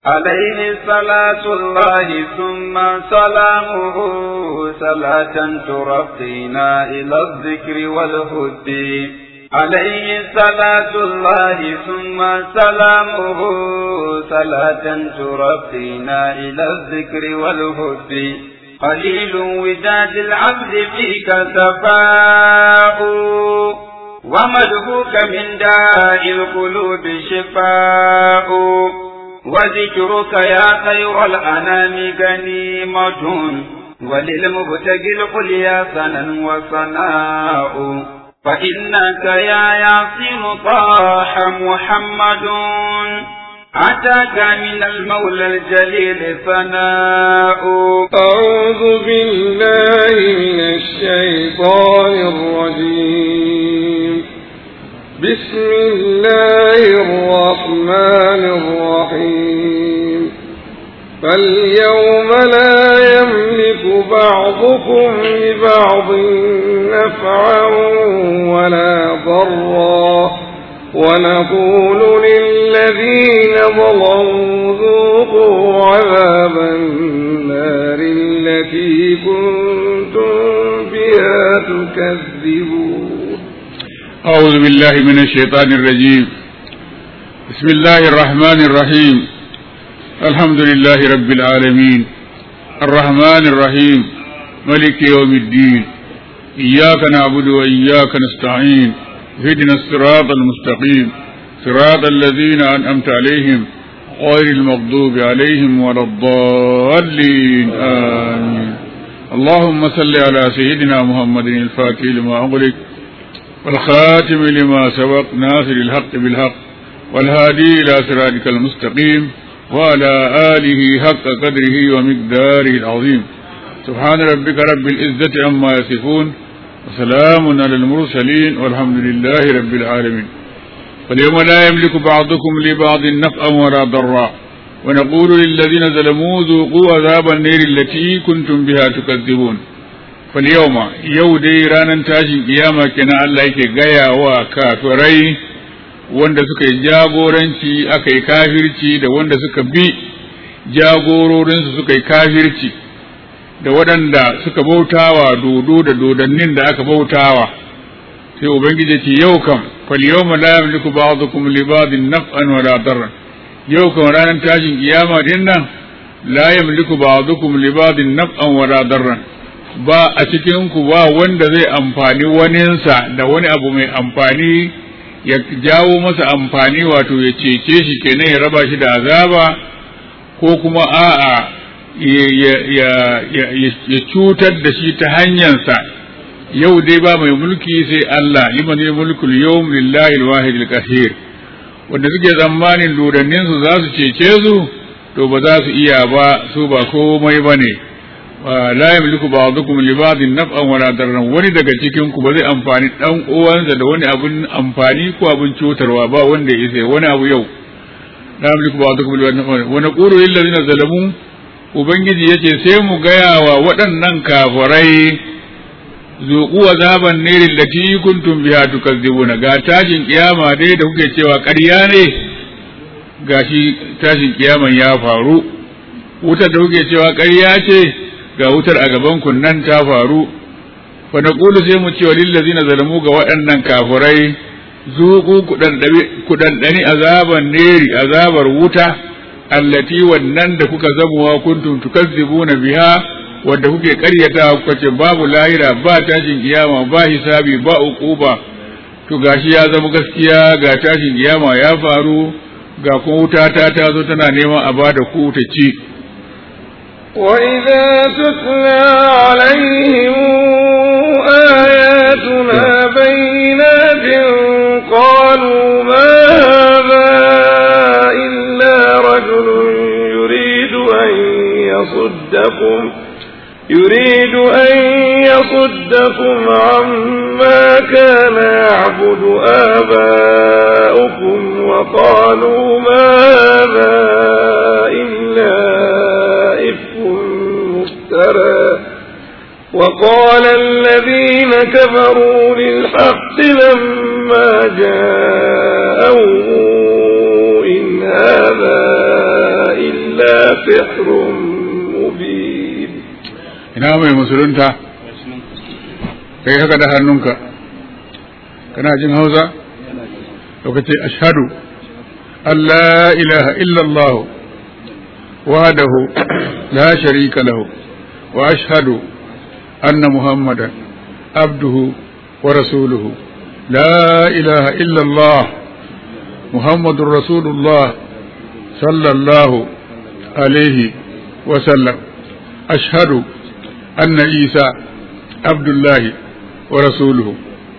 عليه صلاة الله ثم سلامه صلاة ترقينا إلى الذكر والهدي عليه صلاة الله ثم سلامه صلاة ترقينا إلى الذكر والهدي قليل وداد العبد فيك سفاء ومدهوك من داء القلوب شفاء وذكرك يا خير الأنام غنيمة وللمبتغي القليا سنا وصناء فإنك يا ياسين طاح محمد أتاك من المولى الجليل ثناء أعوذ بالله من الشيطان الرجيم بسم الله الرحمن الرحيم فاليوم لا يملك بعضكم لبعض نفعا ولا ضرا ونقول للذين ظلموا ذوقوا عذاب النار التي كنتم بها تكذبون أعوذ بالله من الشيطان الرجيم بسم الله الرحمن الرحيم الحمد لله رب العالمين الرحمن الرحيم ملك يوم الدين إياك نعبد وإياك نستعين اهدنا الصراط المستقيم صراط الذين أنعمت عليهم غير المغضوب عليهم ولا الضالين آمين اللهم صل على سيدنا محمد الفاتح لما أغلق والخاتم لما سبق ناصر الحق بالحق والهادي إلى صراطك المستقيم وعلى آله حق قدره ومقداره العظيم سبحان ربك رب العزة عما يصفون وسلام على المرسلين والحمد لله رب العالمين فاليوم لا يملك بعضكم لبعض نفعا ولا ضرا ونقول للذين ظلموا ذوقوا عذاب النير التي كنتم بها تكذبون فاليوم يو دي رانا تاشin kiyama kenan Allah yake gaya wa kafirai wanda suka yi jagoranci aka yi kafirci da wanda suka bi jagororinsu suka yi kafirci da waɗanda suka bautawa dodo da dodannin da aka bautawa sai ubangiji ce yau kam fal yawma la yamliku ba'dukum li ba'din naf'an wala darran yau kam ranar tashin kiyama din nan la yamliku ba'dukum li ba'din naf'an wala darran ba a cikin ku ba wanda zai amfani waninsa da wani abu mai amfani ya jawo masa amfani wato ya cece shi kenan ya raba shi da azaba ko kuma a'a ya cutar da shi ta hanyarsa yau dai ba mai mulki sai Allah liman ya mulkul yawm lillahi alwahid alqahir wanda suke tsammanin dodannin su za su cece su to ba za su iya ba su ba komai bane la yamliku ba'dukum li ba'din naf'an wala darran wani daga cikin ku ba zai amfani dan uwansa da wani abun amfani ko abun cutarwa ba wanda ya isa wani abu yau la yamliku ba'dukum li ba'din naf'an wa naqulu lil ladina zalamu ubangiji yace sai mu gaya wa waɗannan kafirai zuqu azaban nirin lati kuntum biha tukazzibuna ga tashin kiyama dai da kuke cewa ƙarya ne gashi tashin kiyaman ya faru wutar da kuke cewa ƙarya ce ga wutar a gaban kunnan ta faru fa naqulu sai mu ce wa lillazina zalamu ga waɗannan kafirai zuqu kudandani azaban neri azabar wuta allati wannan da kuka zamuwa kuntum tukazzibuna biha wanda kuke karyata kuka ce babu lahira ba tashin kiyama ba hisabi ba uquba to gashi ya zama gaskiya ga tashin kiyama ya faru ga kuma wuta ta ta zo tana neman a bada ku ta ci وإذا تتلى عليهم آياتنا بينات قالوا ما هذا إلا رجل يريد أن يصدكم يريد أن يصدكم عما كان يعبد آباؤكم وقالوا ما هذا إلا إفك مفترى وقال الذين كفروا للحق لما جاءوا إن هذا إلا سحر مبين ina mai musulunta kai haka da hannunka kana jin hausa lokaci ashhadu an la ilaha illallah wahdahu la sharika lahu wa ashhadu anna muhammadan abduhu wa rasuluhu la ilaha illallah muhammadur rasulullah sallallahu alaihi wa sallam ashhadu anna isa abdullahi wa rasuluhu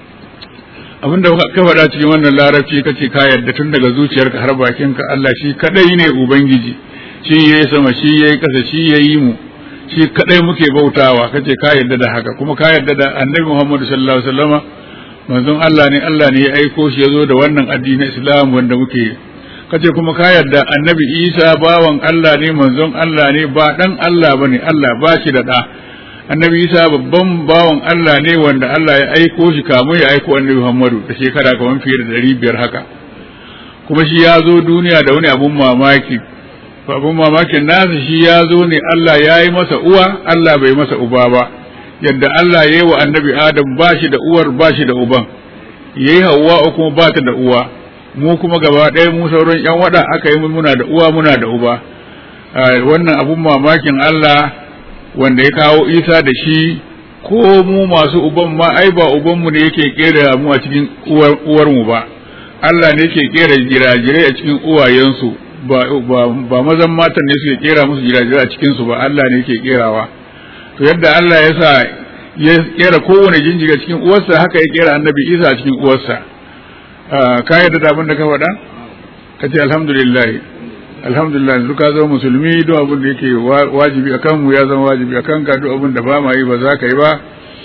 abinda ka faɗa cikin wannan larabci kace ka yarda tun daga zuciyarka har bakinka Allah shi kadai ne ubangiji shi yayi sama shi yayi kasa shi yayi mu shi kadai muke bautawa kace ka yarda da haka kuma ka yarda da annabi Muhammad sallallahu alaihi wasallama manzon Allah ne Allah ne ya aiko shi yazo da wannan addinin Islam wanda muke kace kuma ka yarda annabi Isa bawan Allah ne manzon Allah ne ba dan Allah bane Allah ba shi da da annabi isa babban bawan Allah ne wanda Allah ya aiko shi kamun ya aiko annabi Muhammadu da shekara kamar fiye da ɗari biyar haka kuma shi ya zo duniya da wani abun mamaki abun mamakin nasa shi ya zo ne Allah ya yi masa uwa Allah bai masa uba ba yadda Allah ya yi wa annabi Adam ba shi da uwar ba shi da uban ya yi hawa kuma ba ta da uwa mu kuma gaba ɗaya mu sauran yan wada aka yi muna da uwa muna da uba wannan abun mamakin Allah wanda ya kawo isa da shi ko mu masu uban ma ai ba ubanmu ne yake kera mu a cikin uwar mu ba Allah ne yake kera jirajirai a cikin uwayensu ba ba mazan matan ne suke kera musu jirajirai a cikin su ba Allah ne yake kerawa to yadda Allah ya sa ya kera kowane jinjiga cikin uwarsa haka ya kera annabi Isa a cikin uwarsa ka yarda da abin da ka faɗa ka ce alhamdulillah alhamdulillah duk ka zama musulmi duk abin da yake wajibi akan mu ya zama wajibi akan ka duk abin da ba ma yi ba za ka yi ba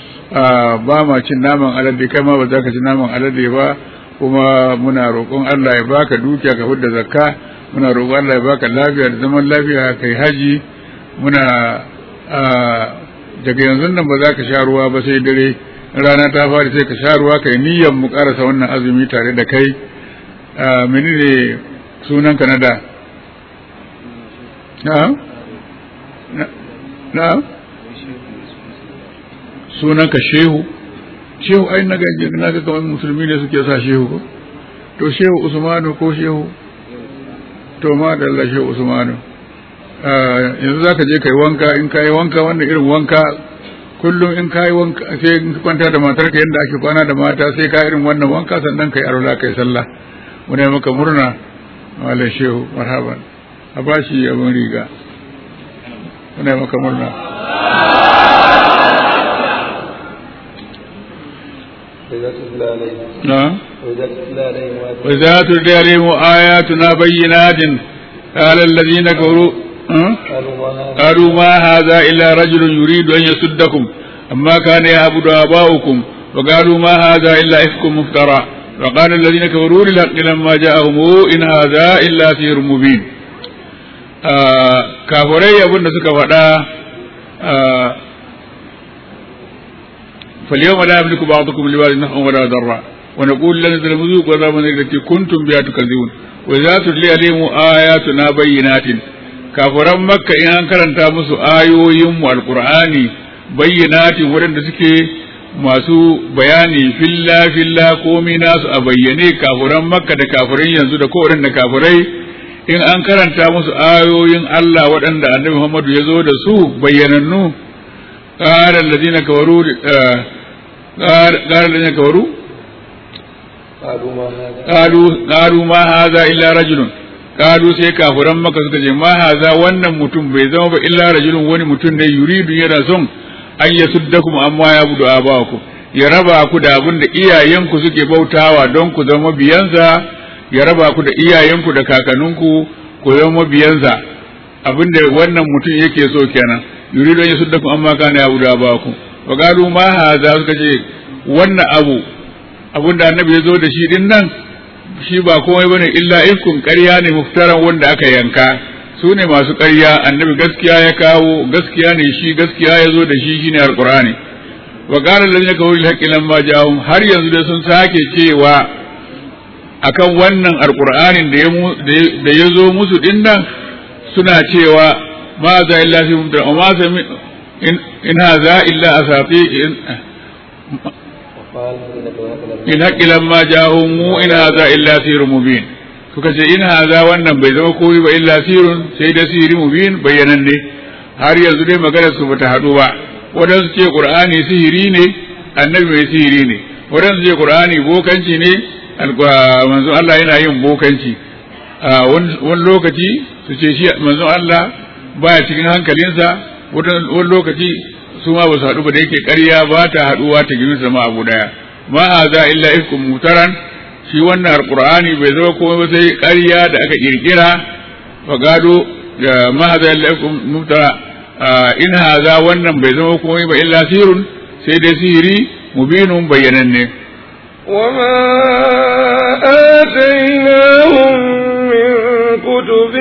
ba ma cin naman alade kai ma ba za ka ci naman alade ba kuma muna roƙon Allah ya baka dukiya ka fidda zakka muna roƙon Allah ya baka lafiya da zaman lafiya kai haji muna daga yanzu nan ba za ka sha ruwa ba sai dare rana ta fara sai ka sha ruwa kai niyyar mu karasa wannan azumi tare da kai menene sunan ka na da na'am na'am sunan ka shehu shehu ai na gaje na ga kamar musulmi ne suke sa shehu ko to shehu usmanu ko shehu to ma da Allah shehu usmanu yanzu zaka je kai wanka in kai wanka wannan irin wanka kullum in kai wanka sai in kwanta da matarka yanda ake kwana da mata sai ka irin wannan wanka sannan kai arwala kai sallah muna maka murna malam shehu marhaban a bashi abin riga muna maka murna نعم وإذا تتلى عليهم آياتنا بينات قال الذين كفروا قالوا ما هذا إلا رجل يريد أن يصدكم أما كان يعبد آباؤكم وقالوا ما هذا إلا إفك مفترى وقال الذين كفروا للحق لما جاءهم إن هذا إلا سحر مبين kafirai abin da suka faɗa فاليوم لا يملك بعضكم لبعض نفعا ولا ضرا ونقول لن تلمذوق وذاب التي كنتم بها تكذبون وإذا تتلي عليهم آياتنا بينات kafiran makka in an karanta musu ayoyinmu alkur'ani bayyanatin waɗanda suke masu bayani filla filla komi nasu a bayyane kafiran makka da kafiran yanzu da kowaɗanda kafirai in an karanta musu ayoyin Allah waɗanda annabi Muhammadu ya zo da su bayyanannu قال الذين كفروا قال الذين كفروا قالوا قالوا ما هذا إلا رجل قالوا sai kafiran maka suka ce ma haza wannan mutum bai zama ba illa rajulun wani mutum ne yuridu yana son an ya suddakum amma ya budu abaku ya raba ku da abin da iyayenku suke bautawa don ku zama biyansa ya raba ku da iyayenku da kakanninku ku zama biyansa abin da wannan mutum yake so kenan yuridu an yasuddakum amma kana yabudu abakum wa qalu ma hadha suka ce wannan abu abun da annabi ya zo da shi din nan shi ba komai bane illa ifkun ƙarya ne muftaran wanda aka yanka su ne masu ƙarya annabi gaskiya ya kawo gaskiya ne shi gaskiya ya zo da shi shine alqur'ani wa qala allazina kafaru lil haqqi lamma ja'ahum har yanzu da sun sake cewa akan wannan alqur'anin da ya da ya zo musu din nan suna cewa ma za illa fi mumtara ma sami in haza illa asati in haqqi lamma ja'ahum mu in haza illa sirrun mubin suka ce in haza wannan bai zama komai ba illa sirrun sai da sirri mubin bayyananne har yanzu dai maganar su bata haɗu ba wadansu ce qur'ani sihiri ne annabi mai sihiri ne wadansu ce qur'ani bokanci ne manzo Allah yana yin bokanci wani lokaci su ce shi manzo Allah baya cikin hankalinsa wani lokaci su ma ba su haɗu ba da yake ƙarya ba ta haɗuwa ta gini sama abu daya ma haza illa ifkum mutaran shi wannan alqur'ani bai zama komai ba sai ƙarya da aka kirkira fa gado ma haza illa ifkum mutara in haza wannan bai zama komai ba illa sirrun sai dai sihiri mubinun bayyananne وما آتيناهم من كتب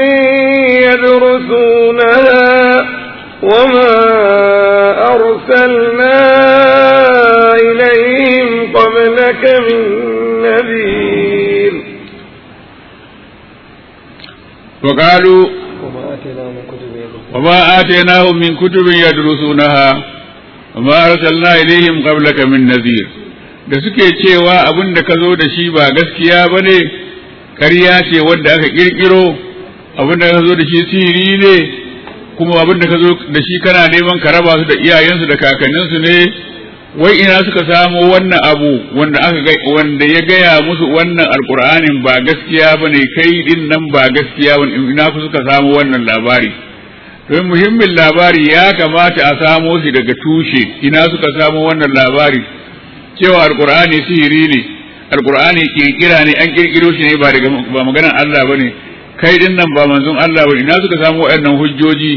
يدرسونها وما أرسلنا إليهم قبلك من نذير وقالوا وما آتيناهم من كتب يدرسونها وما أرسلنا إليهم قبلك من نذير da suke cewa abin da ka zo da shi ba gaskiya ba ne ƙarya ce wadda aka ƙirƙiro abin da ka zo da shi sihiri ne kuma abin da ka zo da shi kana neman ka raba su da iyayensu da kakanninsu ne wai ina suka samo wannan abu wanda aka wanda ya gaya musu wannan alkur'anin ba gaskiya ba ne kai din nan ba gaskiya ba ina ku suka samo wannan labari don muhimmin labari ya kamata a samo shi daga tushe ina suka samo wannan labari cewa alkur'ani sihiri ne alkur'ani kirkira ne an kirkiro shi ne ba daga ba maganar Allah bane kai din nan ba manzon Allah bane ina suka samu waɗannan hujjoji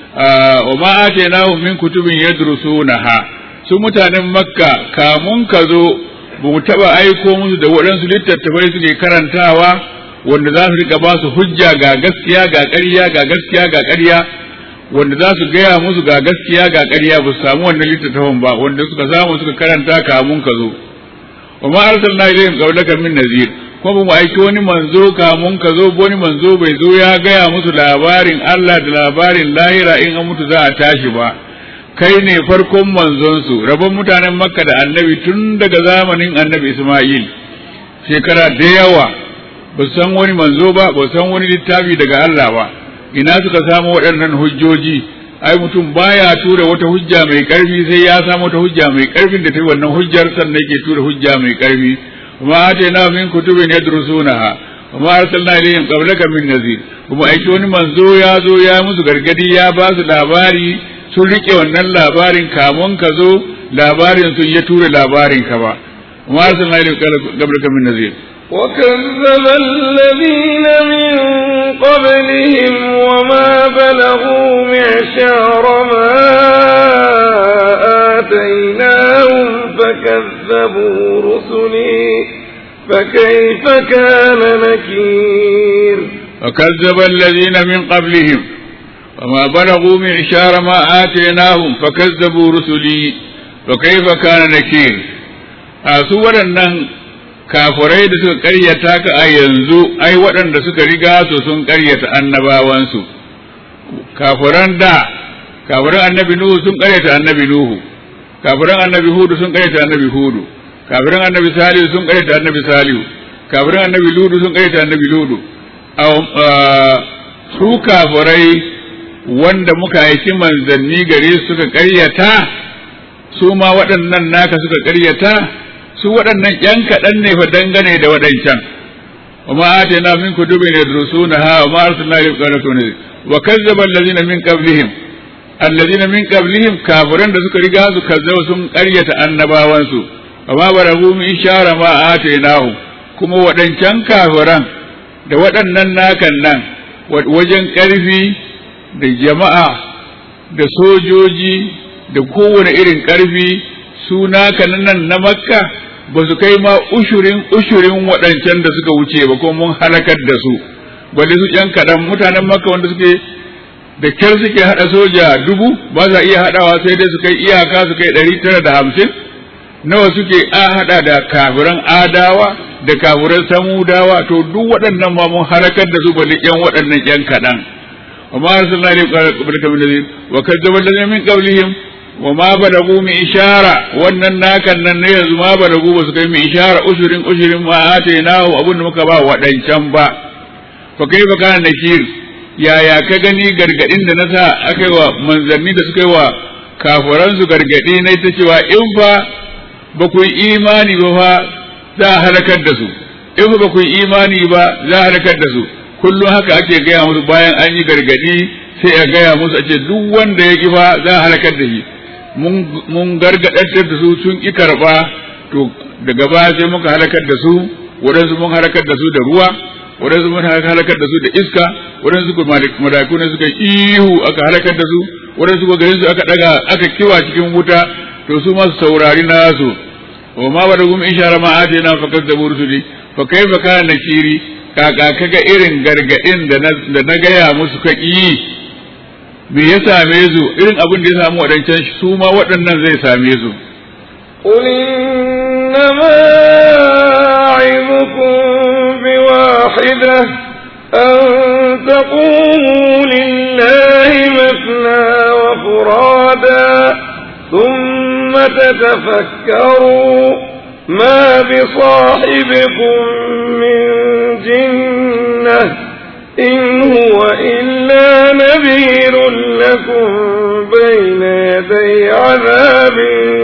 wa ma atainahum min kutubin yadrusunaha su mutanen makka kamun ka zo ba mu taɓa aiko musu da waɗansu littattafai suke karantawa wanda za su rika ba su hujja ga gaskiya ga ƙarya ga gaskiya ga ƙarya wanda za su gaya musu ga gaskiya ga ƙarya ba su samu wannan littattafan ba wanda suka samu suka karanta kamun ka zo wa ma arsalna ilayhim qablaka min nazir kuma mu aiki wani manzo kamun ka zo wani manzo bai zo ya gaya musu labarin Allah da labarin lahira in an mutu za a tashi ba kai ne farkon manzon su rabon mutanen makka da annabi tun daga zamanin annabi isma'il shekara da yawa ba san wani manzo ba ba san wani littafi daga Allah ba ina suka samu waɗannan hujjoji ai mutum baya tura wata hujja mai ƙarfi sai ya samu wata hujja mai ƙarfin da ta yi wannan hujjar sannan yake tura hujja mai ƙarfi kuma atayna min kutubin yadrusunaha kuma arsalna ilayhim qablaka min nazir kuma aiki wani manzo ya zo ya musu gargadi ya ba su labari sun rike wannan labarin kamun ka zo labarin sun ya tura labarin ka ba kuma arsalna ilayhim qablaka min nazir وكذب الذين من قبلهم وما بلغوا معشار ما آتيناهم فكذبوا رسلي فكيف كان نكير وكذب الذين من قبلهم وما بلغوا معشار ما آتيناهم فكذبوا رسلي فكيف كان نكير أسوأ kafurai da suka karyata ka a yanzu ai waɗanda suka riga su sun karyata annabawansu kafuran da kafuran annabi nuhu sun karyata annabi nuhu kafuran annabi hudu sun karyata annabi hudu kafuran annabi salihu sun karyata annabi salihu kafuran annabi ludu sun karyata annabi ludu su kafurai wanda muka aiki manzanni gare su suka karyata su ma waɗannan naka suka karyata su waɗannan ‘yan kaɗan ne fa dangane da waɗancan, wa ma ate na min kutubi ne durusu na ha wa ma arsalna ilayhim qablaka ne wa kazzaba allazina min qablihim allazina min qablihim kafiran da suka riga su kazzaba sun ƙaryata annabawansu wa ma baragu min shara ma atainahu kuma waɗancan kafiran da waɗannan nakan nan wajen ƙarfi da jama'a da sojoji da kowane irin ƙarfi su naka nan na makka ba su kai ma ushurin ushurin waɗancan da suka wuce ba ko mun halakar da su balle su ƴan kaɗan mutanen makka wanda suke da kyar suke haɗa soja dubu ba za iya haɗawa sai dai su kai iyaka su kai ɗari tara da hamsin nawa suke a haɗa da kafiran adawa da kafiran samudawa to duk waɗannan ma mun halakar da su balle ƴan waɗannan ƴan kaɗan وما أرسلنا قبلك من نذير وكذب الذين من قبلهم وما بلغوا من إشارة وأن ناكا ننيز ما بلغوا بس من إشارة أشر أشر ما آتيناه أبن مكبا ودن شنبا فكيف كان نكير يا يا كغني gargadin da na sa aka yi wa manzanni da suka yi wa kafiransu gargadi na ita cewa in fa ba ku yi imani ba fa za a halakar da su in fa ba ku yi imani ba za a halakar da su kullum haka ake gaya musu bayan an yi gargadi sai a gaya musu a ce duk wanda ya kifa za a halakar da shi mun gargadar da su sun ki karba to daga baya sai muka halakar da su waɗansu mun halakar da su da ruwa waɗansu mun halakar da su da iska waɗansu malaku ne suka ihu aka halakar da su waɗansu ko garin su aka daga aka kiwa cikin wuta to su masu saurari nasu wa ma ba da gumi ishara ma atina fa kazzabu rusuli fa kaifa kana nakiri kaka kaga irin gargadin da na gaya musu ka yi me ya same su irin abin da ya samu waɗancan su ma waɗannan zai same su قل إنما أعظكم بواحدة أن تقوموا لله مثنى وفرادا ثم تتفكروا ما بصاحبكم من جنة إن هو إلا نذير لكم بين يدي عذاب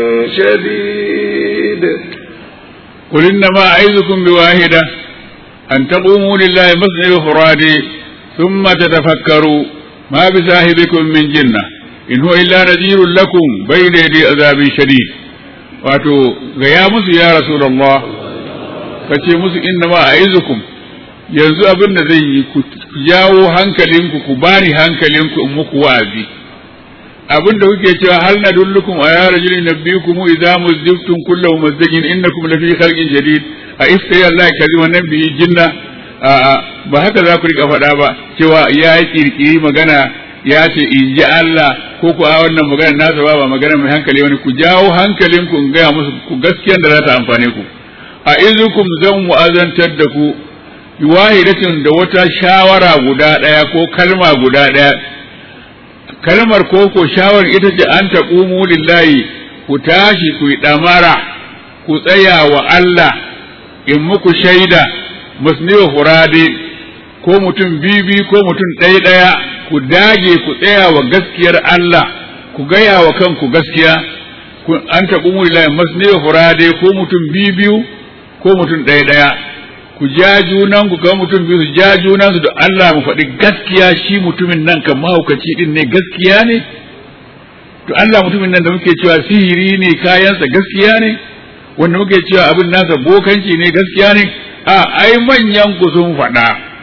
شديد قل إنما أعظكم بواحدة أن تقوموا لله مثنى وفرادي ثم تتفكروا ما بصاحبكم من جنة إن هو إلا نذير لكم بين يدي عذاب شديد wato gaya musu ya Rasulullah ka ce musu inna ma a izukum yanzu abin da zai yi ku jawo hankalinku ku bani hankalinku in muku wa'azi abin da kuke cewa hal na dullukum a ya rajulin nabiyukum idza muzdiftum kullu muzdajin innakum lafi khalqin jadid a ifta Allah kazi wannan bi jinna ba haka za ku rika faɗa ba cewa ya yi kirkiri magana ya ce in ji Allah ko ku a wannan magana nasa ba ba magana mai hankali wani ku jawo hankalinku in gaya musu ku gaskiyan da za ta amfane ku a izukum zan mu'azantar da ku wahidatin da wata shawara guda ɗaya ko kalma guda ɗaya kalmar ko ko shawar ita ce an taqumu lillahi ku tashi ku yi ɗamara ku tsaya wa Allah in muku shaida musniwa furade ko mutum bibi ko mutum ɗaya ɗaya ku dage ku tsaya wa gaskiyar Allah ku gaya wa kanku gaskiya an taqumu lillahi musniwa furade ko mutum bibiyu ko mutum ɗaya ɗaya ku ja junan ku ga mutum biyu su ja junan su da Allah mu faɗi gaskiya shi mutumin nan kan mahaukaci din ne gaskiya ne to Allah mutumin nan da muke cewa sihiri ne kayansa gaskiya ne wanda muke cewa abin nasa bokanci ne gaskiya ne a ai manyan ku sun faɗa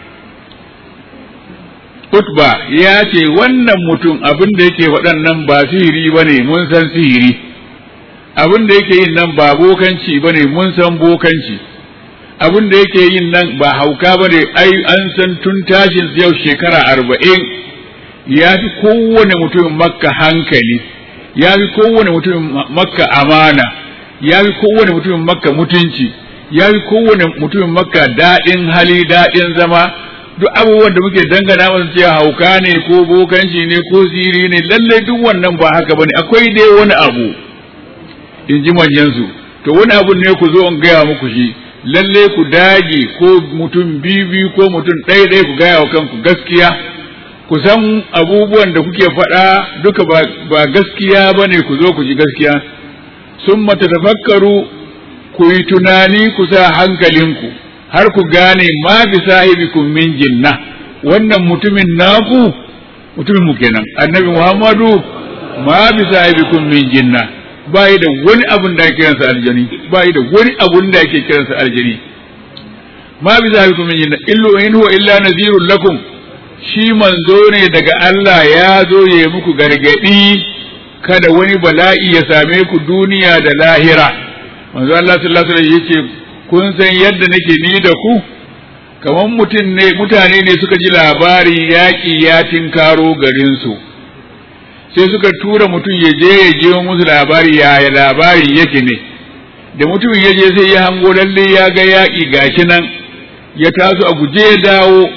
Utba ya ce wannan mutum abin da yake faɗan nan ba sihiri ba ne mun san sihiri abin da yake yin nan ba bokanci ba ne mun san bokanci abin da yake yin nan ba hauka ba ne ai an san tun tashin yau shekara arba'in ya fi kowane mutumin makka hankali ya fi kowane mutumin makka amana ya fi kowane mutumin makka mutunci ya fi kowane mutumin makka daɗin hali daɗin zama duk abubuwan da muke dangana masu cewa hauka ne ko bokanci ne ko siri ne lallai duk wannan ba haka bane akwai dai wani abu in ji manyansu to wani abu ne ku zo in gaya muku shi lalle ku dage ko mutum biyu ko mutum ɗaya ɗaya ku gaya wa kanku gaskiya ku san abubuwan da kuke faɗa duka ba gaskiya ba ne ku zo ku ji gaskiya sun mata tafakkaru ku yi tunani ku sa hankalinku har ku gane ma bi sahibikum min jinna wannan mutumin naku mutumin mu kenan annabi muhammadu ma bi sahibikum min jinna ba yi da wani abun da ake kiransa aljani ba yi da wani abun da ake kiransa aljani ma bi sahibikum min jinna illu in huwa illa nadhirun lakum shi manzo ne daga Allah ya zo ya yi muku gargadi kada wani bala'i ya same ku duniya da lahira manzo Allah sallallahu alaihi wasallam yace kun san yadda nake ni da ku kamar mutum ne mutane ne suka ji labari yaƙi ya tinkaro garin su sai suka tura mutum ya je ya je musu labari yaya labari yake ne da mutumin ya je sai ya hango lalle ya ga yaƙi gashi nan ya taso a guje ya dawo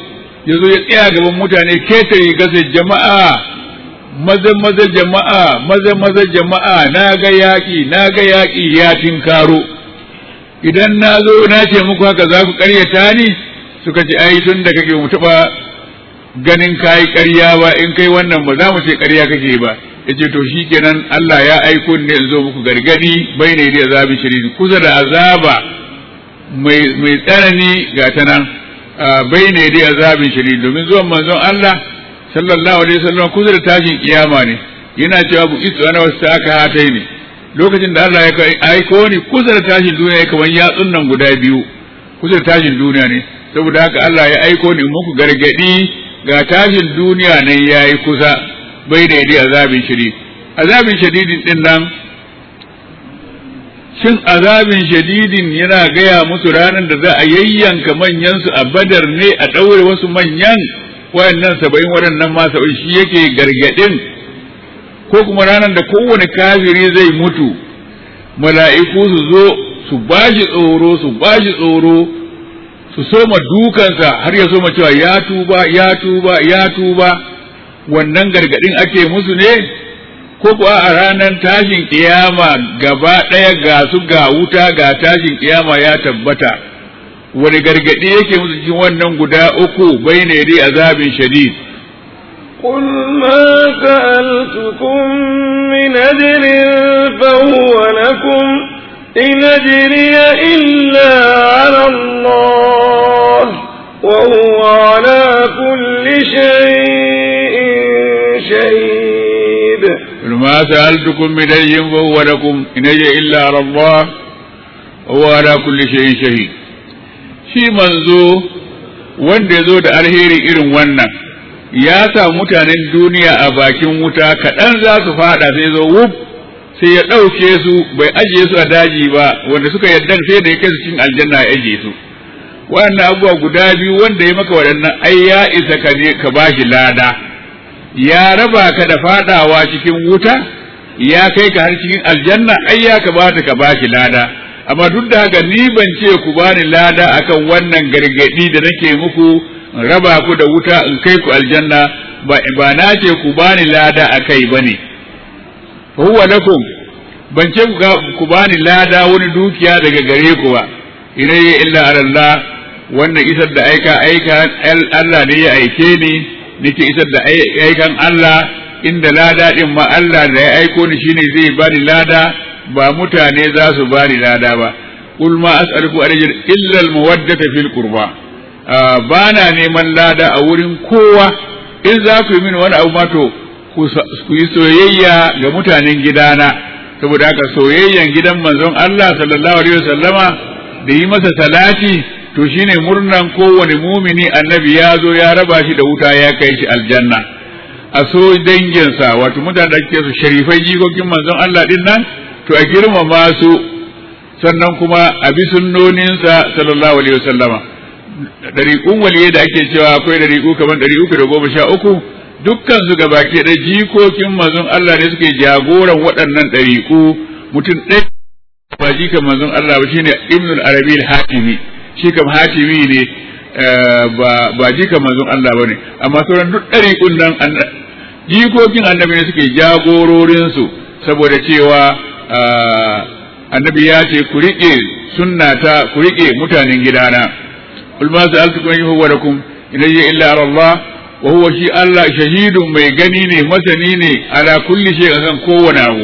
ya zo ya tsaya gaban mutane ketare gasa jama'a maza maza jama'a maza maza jama'a na ga yaƙi na ga yaƙi ya tinkaro idan na zo na ce muku haka za ku ƙaryata ni suka ce ai tun da kake mu taɓa ganin kayi ƙarya ba in kai wannan ba za mu ce ƙarya kake ba yace to shikenan Allah ya aiko ne in zo muku gargadi bai ne da azabi shirin kusa da azaba mai mai tsanani ga ta nan bai ne da azabin shirin domin zuwan manzon Allah sallallahu alaihi wasallam kusa da tashin kiyama ne yana cewa bu itu ana wasu aka hatai ne lokacin da Allah ya aiko ni kusa da tashin duniya kamar yatsun nan guda biyu kusa da tashin duniya ne saboda haka Allah ya aiko ni muku gargadi ga tashin duniya nan yayi kusa bai da yadi azabin shiri azabin shadidin din nan shin azabin shadidin yana gaya musu ranar da za a yayyanka manyansu a badar ne a ɗaure wasu manyan wayannan saba'in waɗannan ma saba'in shi yake gargaɗin ko kuma ranar da kowane kafiri zai mutu mala'iku su zo su bashi tsoro su bashi tsoro su soma dukansa har ya soma cewa ya tuba ya tuba ya tuba wannan gargadin ake musu ne ko kuwa a ranar tashin kiyama gaba ɗaya ga su ga wuta ga tashin kiyama ya tabbata wani gargadi yake musu cikin wannan guda uku bai ne dai azabin shadid قل ما سألتكم من أجر فهو لكم إن أجري إلا على الله وهو على كل شيء شهيد قل ما سألتكم من أجر فهو لكم إن أجري إلا على الله وهو على كل شيء شهيد shi manzo wanda ya zo da alheri irin wannan ya sa mutanen duniya a bakin wuta kaɗan za su fada sai zo wuf sai ya ɗauke su bai ajiye su a daji ba wanda suka yarda sai da ya kai su cikin aljanna ya ajiye su waɗannan abubuwa guda biyu wanda ya maka waɗannan ai ya isa ka je ka bashi lada ya raba ka da fadawa cikin wuta ya kai ka har cikin aljanna ai ya kamata ka bashi lada amma duk da haka ni ban ce ku bani lada akan wannan gargadi da nake muku raba ku da wuta in kai ku aljanna ba ba na ce ku bani lada akai bane huwa lakum ban ce ku bani lada wani dukiya daga gare ku ba ilayya illa Allah wannan isar da aika aika Allah ne ya aike ni nake isar da aikan Allah inda lada din ma Allah da ya aiko ni shine zai bani lada ba mutane za su bani lada ba kul ma as'aluku ajr illa al mawaddata fil qurba ba na neman lada a wurin kowa in za ku yi mini wani abu ma to ku yi soyayya ga mutanen gidana saboda haka soyayyan gidan manzon Allah sallallahu alaihi wasallama da yi masa salati to shine murnan kowane mumini annabi ya zo ya raba shi da wuta ya kai shi aljanna a so danginsa wato mutane da ake su sharifai jikokin manzon Allah din nan to a girmama su sannan kuma a bi sunnoninsa sallallahu alaihi wasallama dariƙun waliye da ake cewa akwai dariƙu kamar ɗari uku da goma sha uku dukkan su gabaki da jikokin manzon Allah ne suke jagoran waɗannan ɗariƙu mutum ɗaya ba jikan manzon Allah ba shine Ibn al-Arabi al-Hatimi shi kam Hatimi ne ba jikan manzon Allah bane amma sauran duk ɗariƙun nan jikokin annabi ne suke jagororin su saboda cewa annabi ya ce ku riƙe sunnata ku riƙe mutanen gidana kul ma sa'altukum yuhu wa lakum ilayya illa ala Allah wa huwa shi Allah shahidun mai gani ne masani ne ala kulli shay akan kowane abu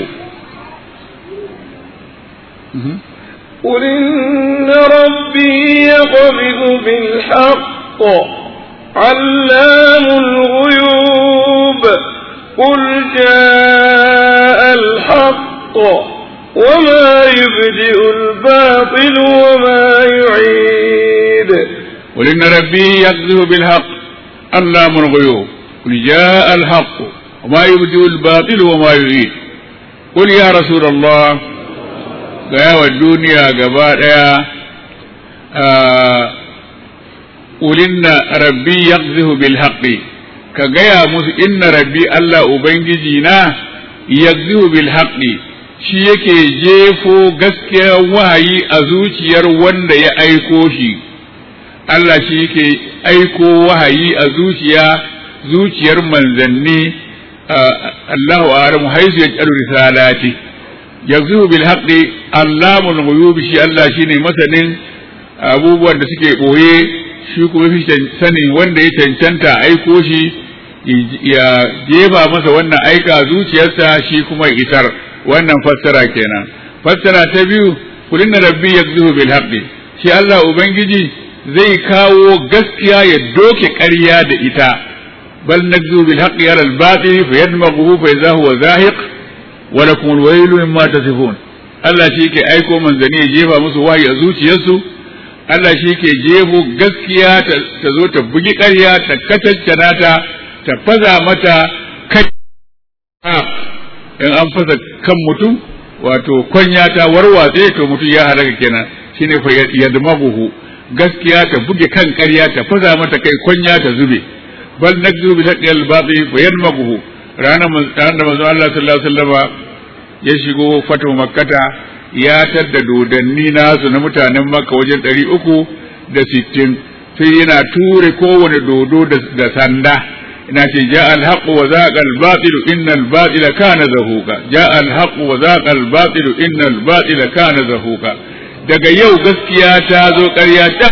قل إن ربي يقبض بالحق علام الغيوب قل جاء الحق وما يبدئ الباطل وما يعيد قل إن ربي يقذف بالحق علام الغيوب قل جاء الحق وما يبدئ الباطل وما يعيد قل يا رسول الله gaya wa duniya gaba ɗaya ulinna rabbi yaqzihu bil haqqi ka gaya musu inna rabbi Allah ubangiji na yaqzihu bil haqqi shi yake jefo gaskiyar wahayi a zuciyar wanda ya aiko shi Allah shi yake aiko wahayi a zuciya zuciyar manzanni Allahu a'lamu haizu yaj'alu risalati yanzu bil haqqi allamul ghuyub shi Allah shine masanin abubuwan da suke boye shi kuma fi sanin wanda ya cancanta aiko shi ya jefa masa wannan aika zuciyarsa shi kuma isar wannan fassara kenan fassara ta biyu kulin rabbi yakzuhu bil haqqi shi Allah ubangiji zai kawo gaskiya ya doke ƙarya da ita bal nakzu bil haqqi ala al batil fa yadmaghu fa idha huwa zahiq wa lakum al waylu mimma tasifun Allah shi ke aiko manzani ya jefa musu wahayi a zuciyarsu Allah shi ke jefo gaskiya ta zo ta bugi ƙarya ta kataccana ta ta faza mata kai in an fasa kan mutum wato kwanya ta warwatse to mutum ya halaka kenan shine fa yadmaguhu gaskiya ta buge kan ƙarya ta faza mata kai kwanya ta zube bal nakzu bi haqqil batil fa yadmaguhu ranar da manzo Allah sallallahu alaihi wasallam ya shigo fatu makkata ya tadda dodanni nasu na mutanen makka wajen ɗari uku da sittin sai yana ture kowane dodo da sanda ina ce ja alhaqu wa zaqa albatilu inna albatila kana zahuqa ja alhaqu wa zaqa albatilu inna albatila kana zahuqa daga yau gaskiya ta zo ƙarya ta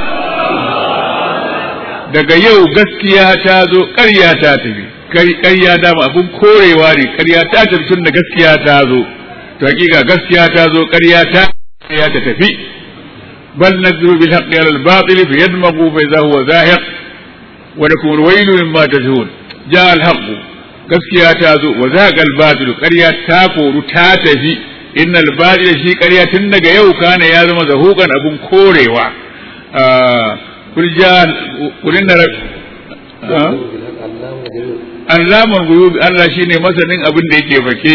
daga yau gaskiya ta zo ƙarya ta tafi ƙarya dama abun korewa ne ƙarya ta tafi tun da gaskiya ta zo to hakika gaskiya ta zo ƙarya ta ƙarya ta tafi bal nadru bil haqqi ala al batil fa yadmaghu fa idha huwa zahiq wa lakum al waylu mimma tajhun ja al haqq gaskiya ta zo wa zaqa al batil ƙarya ta koru ta tafi innal batil shi ƙarya tun daga yau kana ya zama zahuqan abun korewa kul ja kul inna Allamun guyubi Allah shine masanin abin da yake fake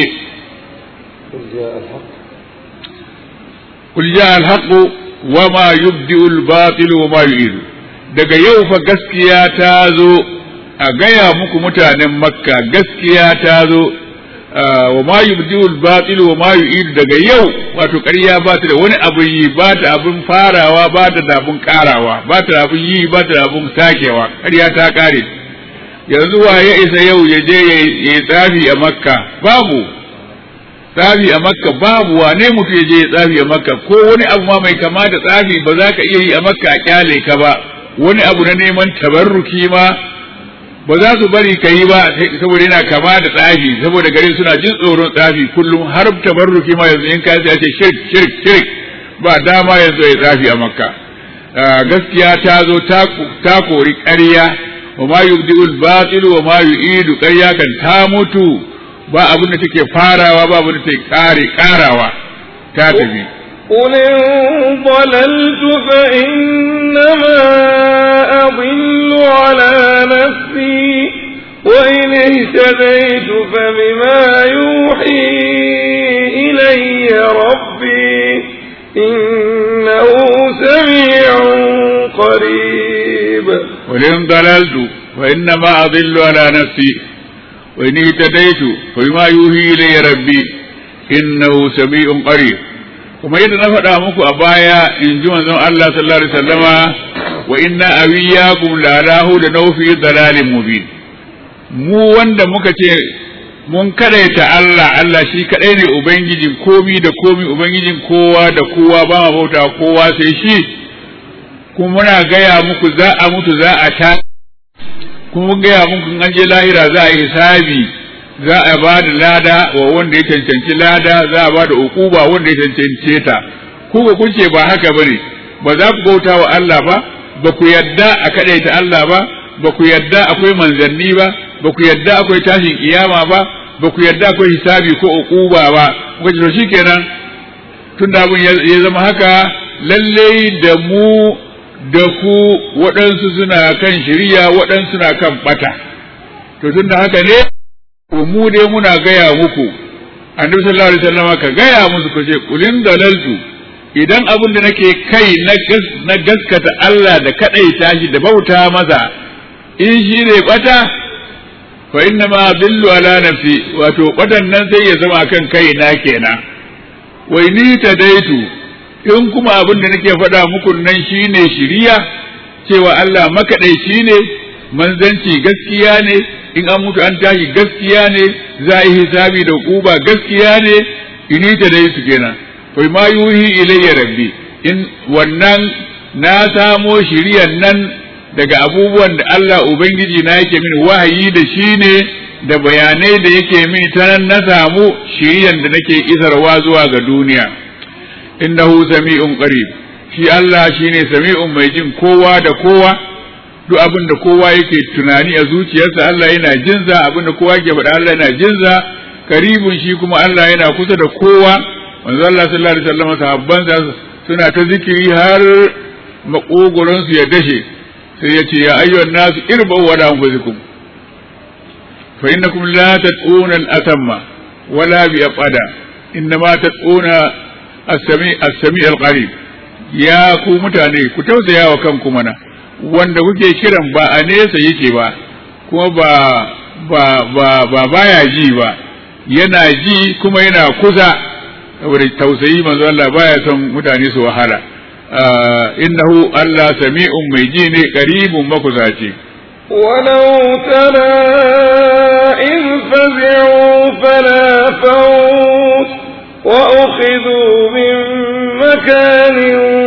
قل جاء الحق وما يبدئ الباطل وما يعيد daga yau fa gaskiya ta zo a gaya muku mutanen makka gaskiya ta zo wa ma yubdiul batil wa ma yu'id daga yau wato ƙarya ba ta da wani abin yi ba ta abin farawa ba ta da abin karawa ba ta da abin yi ba ta da abin sakewa ƙarya ta kare yanzu wa ya isa yau ya je ya yi tsafi a makka babu tsafi a makka babu wane mutu ya je ya tsafi a makka ko wani abu ma mai kama da tsafi ba za ka iya yi a makka a kyale ka ba wani abu na neman tabarruki ma ba za su bari ka yi ba saboda yana kama da tsafi saboda garin suna jin tsoron tsafi kullum har tabarruki ma yanzu in ka sai a ce shirk shirk shirk ba dama yanzu ya tsafi a makka gaskiya ta zo ta kori ƙarya wa ma yubdi'ul batil wa ma yu'idu ƙarya kan ta mutu ba abin da take farawa ba abin da take kare karawa ta tafi قل إن ضللت فإنما أضل على نفسي وإن اهتديت فبما يوحي إلي ربي إنه سميع قريب قل إن ضللت فإنما أضل على نفسي وإن اهتديت فبما يوحي إلي ربي إنه سميع قريب kuma yadda na faɗa muku a baya in ji manzon Allah sallallahu alaihi wasallama wa inna awiyakum la lahu da nawfi dalalin mubin mu wanda muka ce mun kadaita Allah Allah shi kadai ne ubangijin komi da komi ubangijin kowa da kowa ba ma bauta kowa sai shi kuma muna gaya muku za a mutu za a ta kuma mun gaya muku in an je lahira za a yi hisabi za a ba da lada wa wanda ya cancanci lada za a ba da ukuba wanda ya cancance ta ku ba kun ce ba haka bane ba za ku bauta wa Allah ba ba ku yadda a kadaita Allah ba ba ku yadda akwai manzanni ba ba ku yadda akwai tashin kiyama ba ba ku yadda akwai hisabi ko ukuba ba kuka ce to shikenan tun da abin ya zama haka lallai da mu da ku waɗansu suna kan shirya waɗansu suna kan bata to tun da haka ne mu dai muna gaya muku annabi sallallahu alaihi wasallam ka gaya musu ku ce kulin dalaltu idan abin da nake kai na gaskata Allah da kadaita shi da bauta masa in shi ne bata fa inna ma billu ala nafsi wato batan nan sai ya zama kan kai na kenan wai ni ta daitu in kuma abin da nake faɗa muku nan shine shiriya cewa Allah makaɗaici ne manzanci gaskiya ne in an mutu an tashi gaskiya ne za a yi hisabi da kuba gaskiya ne ini ta dai su kenan kai ma yuhi ilayya rabbi in wannan na samo shiriyan nan daga abubuwan da Allah ubangiji na yake mini wahayi da shi ne da bayanai da yake mini ta nan na samu shiriyan da nake isarwa zuwa ga duniya innahu sami'un qarib shi Allah shine sami'un mai jin kowa da kowa duk abin da kowa yake tunani a zuciyarsa Allah yana jinza abin da kowa ke faɗa Allah yana jinza karibun shi kuma Allah yana kusa da kowa manzo Allah sallallahu alaihi wasallam sahabbansa suna ta zikiri har makogoron su ya dashe sai ya ce ya ayyuhan nasu irba'u wa la anfusikum fa innakum la tad'una al-atamma wala bi aqada innama tad'una as-sami as-sami al-qarib ya ku mutane ku tausaya wa kanku mana wanda kuke kiran ba a nesa yake ba kuma ba ba ba ba baya ji ba yana ji kuma yana kusa saboda tausayi manzo Allah baya son mutane su wahala innahu Allah sami'un mai ji ne qaribun makusaci ولو ترى إذ فزعوا فلا فوت وأخذوا من مكان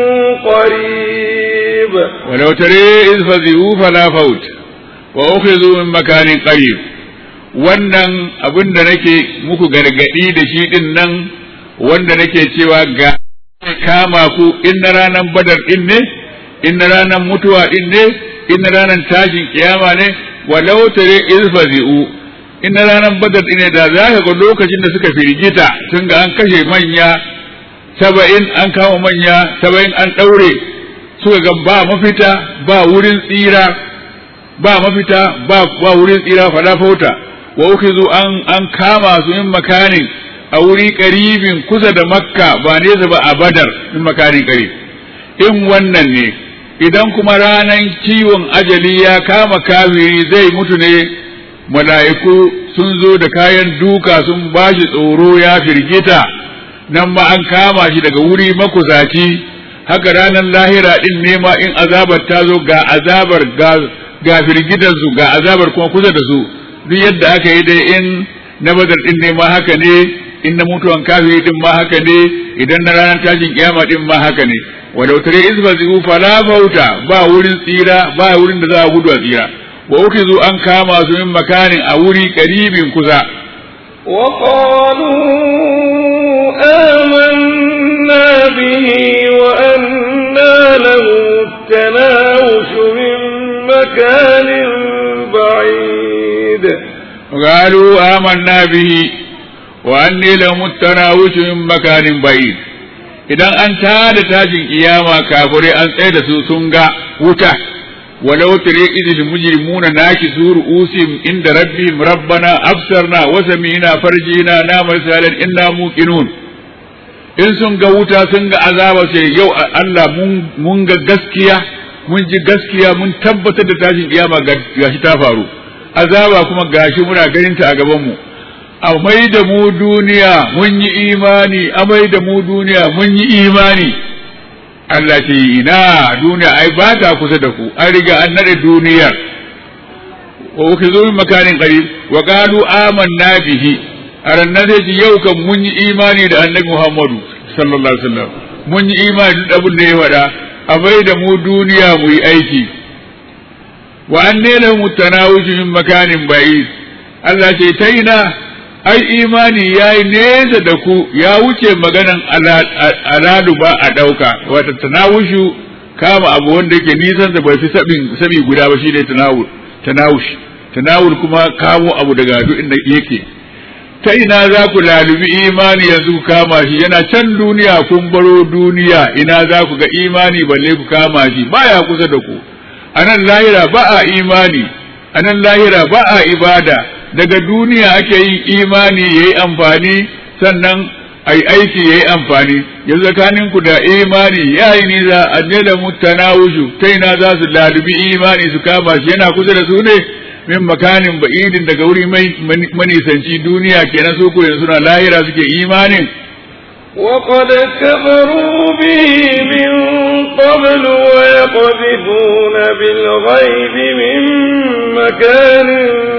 قريب ولو ترى إذ فزعوا فلا فوت وأخذوا من مكان قريب wannan abin da nake muku gargadi da shi din nan wanda nake cewa ga kama ku in na ranar badar din ne in na ranar mutuwa din ne in na ranar tashin kiyama ne walau tare izfazi'u in na ranar badar din ne da za ka ga lokacin da suka firgita sun ga an kashe manya saba'in an kama manya saba'in an ɗaure suka ga ba mafita ba wurin tsira ba mafita ba ba wurin tsira fala fauta wa ukizu an an kama su in makanin a wuri karibin kusa da makka ba nesa ba a badar in makanin karib in wannan ne idan kuma ranan ciwon ajali ya kama kafiri zai mutu ne mala'iku sun zo da kayan duka sun bashi tsoro ya firgita nan ma an kama shi daga wuri makusaci haka ranar lahira din ne ma in azabar ta zo ga azabar ga firgitar su ga azabar kuma kusa da su duk yadda aka yi dai in na badar din ne ma haka ne in na mutuwan kafiri din ma haka ne idan na ranar tashin kiyama din ma haka ne walau tare izba zigu fala bauta ba wurin tsira ba wurin da za a gudu a tsira wa uke zo an kama su min makanin a wuri karibin kusa وقالوا آمنا به وأنا له التناوش من مكان بعيد وقالوا آمنا به وأني لهم التناوش من مكان بعيد idan an tada tashin kiyama kafirai an tsaye da su sun ga wuta walau tare idil mujrimuna nakisu ru'usim inda rabbihim rabbana absarna wa sami'na farjina na masalan inna muqinun in sun ga wuta sun ga azaba sai yau Allah mun ga gaskiya mun ji gaskiya mun tabbatar da tashin kiyama gashi ta faru azaba kuma gashi muna ganin ta a gaban mu a mai da mu duniya mun yi imani a mai da mu duniya mun yi imani Allah ce ina duniya ai ba ta kusa da ku an riga an nade duniyar wa ukhizu min makanin qarib wa qalu amanna bihi arannan sai ji yau kan mun yi imani da annabi Muhammadu sallallahu alaihi wasallam mun yi imani da abin da ya faɗa a mai da mu duniya mu yi aiki wa anne lahum tanawuju min makanin ba'id Allah ce ta ina ai imani ya yi nesa da ku ya wuce maganan aladu ba a ɗauka wata tanawushu kama abu wanda yake nisan da bai fi sabi guda ba shi ne tanawush tanawul kuma kamo abu daga duk inda yake ta ina za ku lalubi imani yanzu ku kama shi yana can duniya kun baro duniya ina za ku ga imani balle ku kama shi baya kusa da ku a nan lahira ba a imani a nan lahira ba a ibada daga duniya ake yin imani ya yi amfani sannan a yi aiki ya yi amfani yanzu tsakaninku da imani ya yi nisa a da mutanawushu ta ina za su lalubi imani su kama shi yana kusa da su ne min makanin ba'idin daga wuri mai manisanci duniya kenan su ko yanzu na lahira suke imanin وقد كفروا به من قبل ويقذفون بالغيب من مكان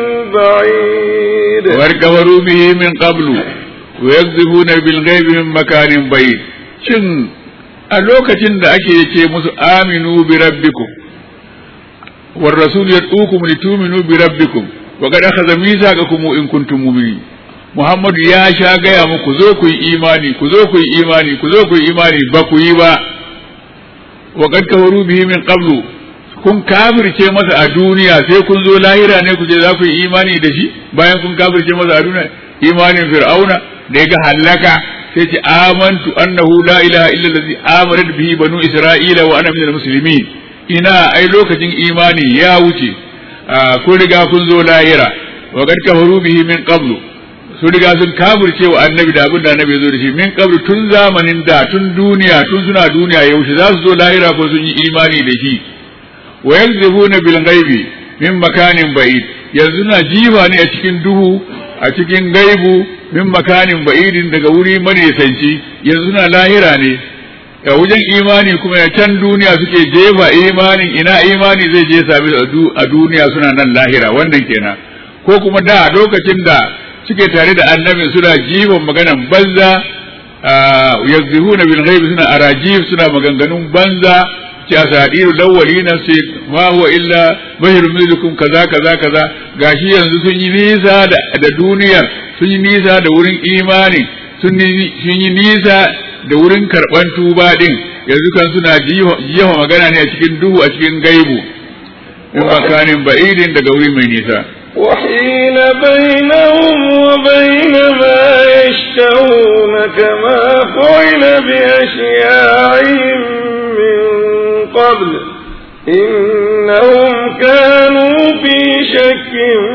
بعيد وقد كفروا به من قبل ويقذفون بالغيب من مكان بعيد shin a lokacin da ake ce musu aminu bi rabbikum war rasul yad'ukum lituminu bi rabbikum wa qad akhadha mithaqakum in kuntum mu'minin Muhammadu ya sha gaya muku zo ku yi imani ku zo ku yi imani ku zo ku yi imani ba ku yi ba wa qad kafaru bihi min qablu kun kafirce masa a duniya sai kun zo lahira ne ku ce za ku yi imani da shi bayan kun kafirce masa a duniya imanin fir'auna da ya ga halaka sai ce amantu annahu la ilaha illa allazi amanat bihi banu isra'ila wa ana minal muslimin ina ai lokacin imani ya wuce kun riga kun zo lahira wa qad kafaru bihi min qablu sun riga sun kafirce wa annabi da abin da annabi ya zo da shi min qablu tun zamanin da tun duniya tun suna duniya yaushe za su zo lahira ko sun yi imani da shi wa yanzibuna bil ghaibi min makanin ba'id yanzu na jifa ne a cikin duhu a cikin gaibu min makanin ba'idin daga wuri manisanci yanzu na lahira ne a wajen imani kuma ya can duniya suke jefa imanin ina imani zai je sami a duniya suna nan lahira wannan kenan ko kuma da lokacin da suke tare da annabi suna jifan maganan banza yazihuna bil ghaibi suna arajif suna maganganun banza ce asadiru lawwalina sai ma huwa illa basharun mithlukum kaza kaza kaza gashi yanzu sun yi nisa da duniyar sun yi nisa da wurin imani sun yi nisa da wurin karban tuba din yanzu kan suna jiha magana ne a cikin duhu a cikin gaibu in makanin ba'idin daga wuri mai nisa وحيل بينهم وبين ما يشتهون كما فعل بأشياعهم من قبل إنهم كانوا في شك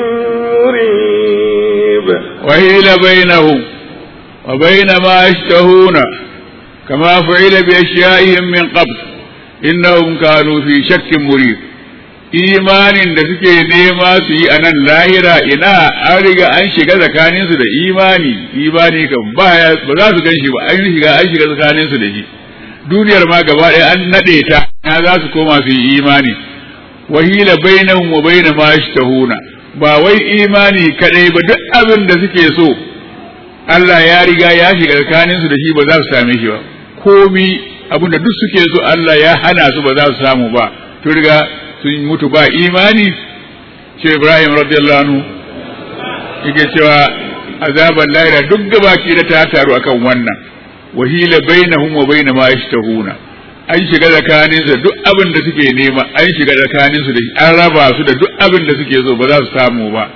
مريب وحيل بينهم وبين ما يشتهون كما فعل بأشيائهم من قبل إنهم كانوا في شك مريب imanin da suke nema su yi a nan lahira ina an riga an shiga tsakaninsu da imani imani kan ba za su gan shi ba an shiga an shiga tsakaninsu da shi duniyar ma gaba ɗaya an naɗe ta na za su koma su yi imani wahila bainahum wa baina ma yashtahuna ba wai imani kadai ba duk abin da suke so Allah ya riga ya shiga tsakaninsu da shi ba za su same shi ba komi abin da duk suke so Allah ya hana su ba za su samu ba to riga sun mutu ba imani ce Ibrahim radiyallahu anhu yake cewa azaban lahira duk gabaki da ta taru akan wannan wahila bainahum wa baina ma yashtahuna an shiga tsakanin su duk abin da suke nema an shiga tsakanin su da an raba su da duk abin da suke so ba za su samu ba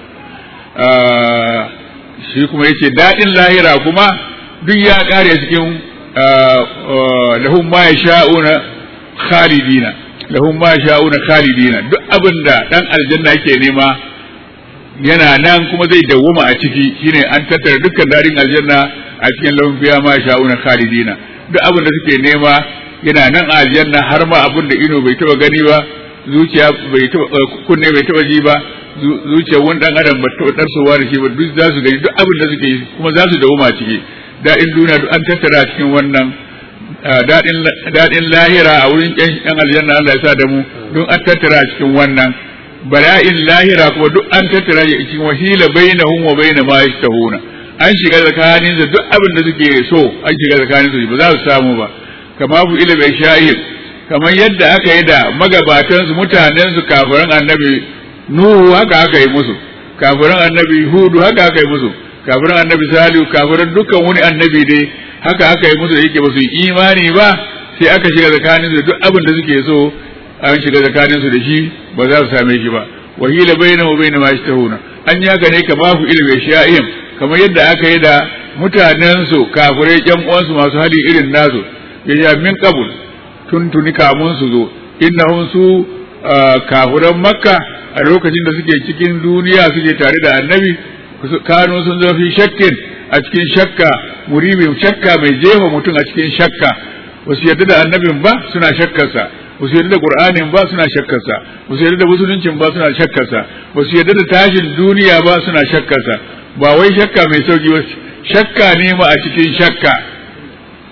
shi kuma yace dadin lahira kuma duk ya kare cikin lahum ma yasha'una khalidina lahum ma sha'una khalidina duk abin da dan aljanna yake nema yana nan kuma zai dawwama a ciki shine an tattara dukkan darin aljanna a cikin lahum fiya ma sha'una khalidina duk abin da suke nema yana nan a aljanna har ma abin da ido bai taba gani ba zuciya bai taba kunne bai taba ji ba zuciya wani dan adam ba taba darsowa da shi ba duk za su gani duk abin da suke yi kuma za su dawwama a ciki daɗin duniya duk an tattara cikin wannan daɗin lahira a wurin ƴan aljanna Allah ya sa da mu don an tattara cikin wannan bala'in lahira kuma duk an tattara cikin wahila bainahum wa baina ma yashtahuna an shiga tsakanin su duk abin da suke so an shiga tsakanin su ba za su samu ba kama bu ila bai shahid kamar yadda aka yi da magabatan su mutanen su kafiran annabi nuhu haka aka yi musu kafiran annabi hudu haka aka yi musu kafiran annabi salihu kafiran dukkan wani annabi dai haka aka yi musu da yake ba su yi imani ba sai aka shiga tsakanin su duk abin da suke so an shiga tsakanin su da shi ba za su same shi ba wahila baina wa baina ma yashtahuna an yi haka ne kama fu ilmi sha'im kamar yadda aka yi da mutanen su kafirai ƴan uwansu masu hali irin nasu ya min qabul tun tuni kamun su zo innahum su kafiran makka a lokacin da suke cikin duniya suke tare da annabi kanu sun zo fi shakkin a cikin shakka muribin shakka mai jefa mutum a cikin shakka wasu yarda da annabin ba suna shakkarsa wasu yarda da qur'anin ba suna shakkarsa wasu yarda da musuluncin ba suna shakkarsa wasu yarda da tashin duniya ba suna shakkarsa ba wai shakka mai sauki ba shakka ne ma a cikin shakka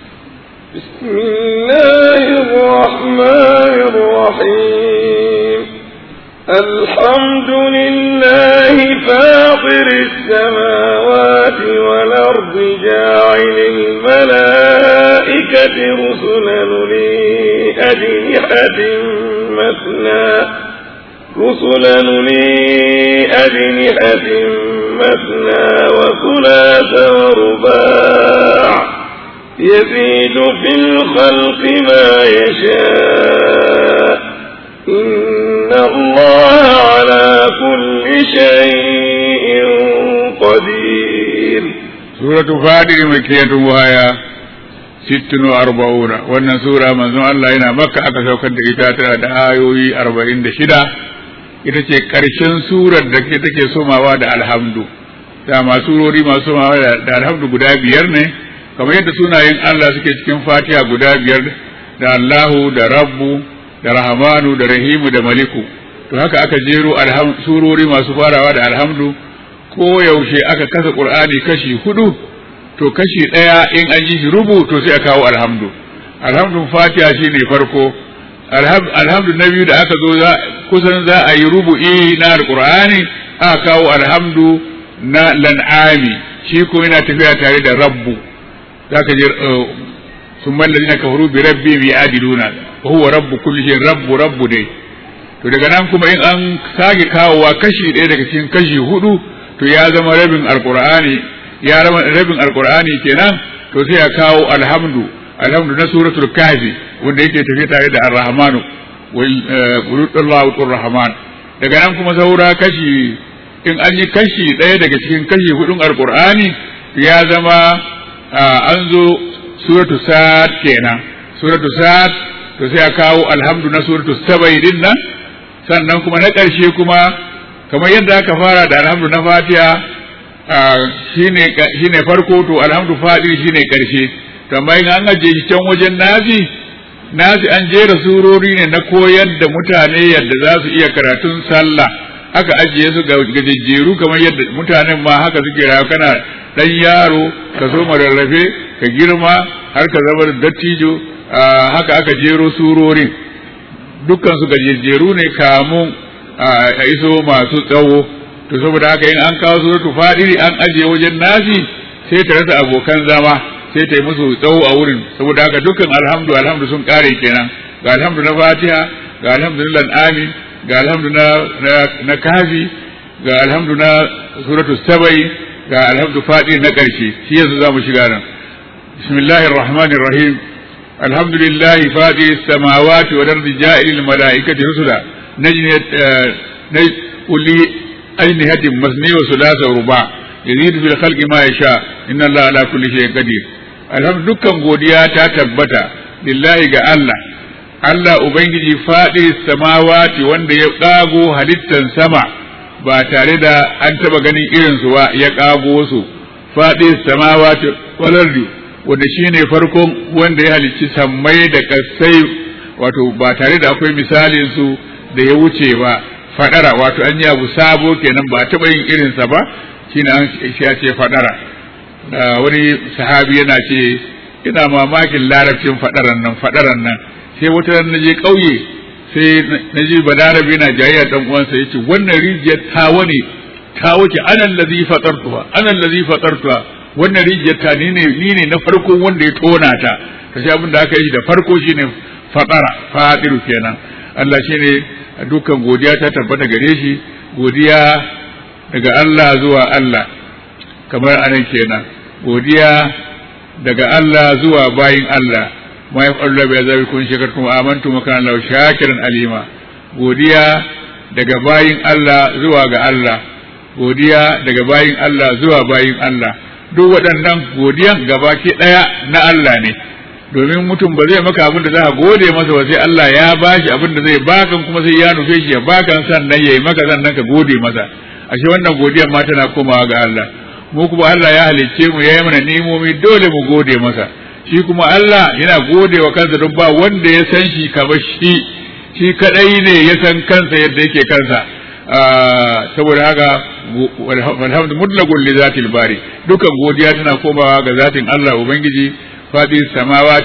بسم الله الرحمن الرحيم الحمد لله فاطر السماوات والأرض جاعل الملائكة رسلا لي أجنحة مثنى رسلا لي أجنحة مثنى وثلاث ورباع يزيد في الخلق ما يشاء إن الله على كل شيء قدير سورة فاطر مكية وهي ست وأربعون وأن سورة من الله هنا مكة أكثر كنت إتاتنا دعايوي أربعين دشدة ita ce ƙarshen surar da ke take somawa da alhamdu dama surori masu somawa da alhamdu guda biyar ne kamar yadda sunayen Allah suke cikin fatiha guda biyar da Allahu da Rabbu da Rahmanu da Rahimu da Maliku to haka aka jero surori masu farawa da alhamdu ko yaushe aka kasa Qur'ani kashi hudu to kashi ɗaya in an yi shi rubu to sai a kawo alhamdu alhamdun fatiha shine farko alhamdu na biyu da aka zo kusan za a yi rubu'i na alqur'ani aka kawo alhamdu na lan'ami shi ko yana tafiya tare da rabbu zaka ji sun mallazi na kafaru bi rabbi bi adiluna wa huwa rabbu kulli shay rabbu rabbu dai to daga nan kuma in an sake kawowa kashi ɗaya daga cikin kashi hudu to ya zama rabin alqur'ani ya zama rabin alqur'ani kenan to sai ya kawo alhamdu alhamdu na suratul kahfi wanda yake tafiya tare da ar-rahmanu wal rahman daga nan kuma saura kashi in an yi kashi ɗaya daga cikin kashi hudun alqur'ani ya zama an zo suratu sa'ad kenan suratu sa'ad to sai a kawo alhamdu na suratu sabai din nan sannan kuma na ƙarshe kuma kamar yadda aka fara da alhamdu na fatiha shine shine farko to alhamdu fadi shine ƙarshe kamar in an ajiye shi can wajen nazi nazi an jera surori ne na koyar da mutane yadda za su iya karatun sallah aka ajiye su ga gajejjeru kamar yadda mutanen ma haka suke rayu kana dan yaro ka so rarrafe ka girma har ka zama dattijo haka aka jero surorin dukkan su gajejjeru ne kamun a iso masu tsawo to saboda haka in an kawo suratu fadiri an ajiye wajen nasi sai ta rasa abokan zama sai ta yi musu tsawo a wurin saboda haka dukkan alhamdu alhamdu sun kare kenan ga alhamdu na fatiha ga alhamdu na lan'ami ga alhamdu na na kafi ga alhamdu na suratu sabai ga alhamdu fadi na ƙarshe shi yanzu za mu shiga nan bismillahir rahmanir rahim alhamdulillah fadi samawati wal ardi ja'ilil malaikati rusula najni kulli ajnihatin masni wa thulatha ruba yazidu fil khalqi ma yasha inna allaha ala kulli shay'in qadir alhamdu dukkan godiya ta tabbata lillahi ga Allah Allah ubangiji fadi samawati wanda ya kago halittan sama ba tare da an taba ganin irinsu ba ya ƙago su faɗi samawati walardi wanda shine farkon wanda ya halicci sammai da kasai wato ba tare da akwai misalin su da ya wuce ba fadara wato an yi abu sabo kenan ba taɓa yin irinsa ba shine an ya ce fadara wani sahabi yana ce ina mamakin larabcin fadaran nan fadaran nan sai wata na je ƙauye sai na ji balarabe na jayayya dan uwansa yace wannan rijiyar tawa ne tawa ce anan ladhi fatartuha anan ladhi fatartuha wannan rijiyar ta ni ne ni ne na farko wanda ya tona ta kashi abin da aka yi da farko shine fatara fadiru kenan Allah shine dukkan godiya ta tabbata gare shi godiya daga Allah zuwa Allah kamar anan kenan godiya daga Allah zuwa bayin Allah ma ya faru bai zabi kun shakartum amantu makana lahu shakiran alima godiya daga bayin Allah zuwa ga Allah godiya daga bayin Allah zuwa bayin Allah duk waɗannan godiyan gabaki ɗaya na Allah ne domin mutum ba zai maka abin da za ka gode masa ba sai Allah ya bashi abin da zai baka kuma sai ya nufe shi ya baka sannan yayi maka sannan ka gode masa ashe wannan godiyan ma tana komawa ga Allah mu kuma Allah ya halicce mu ya yi mana nemomi dole mu gode masa shi kuma Allah yana gode wa kansa don ba wanda ya san shi kamar shi shi kadai ne ya san kansa yadda yake kansa saboda haka alhamdu mutlaqul li zatil bari dukan godiya tana komawa ga zatin Allah ubangiji fadi samawati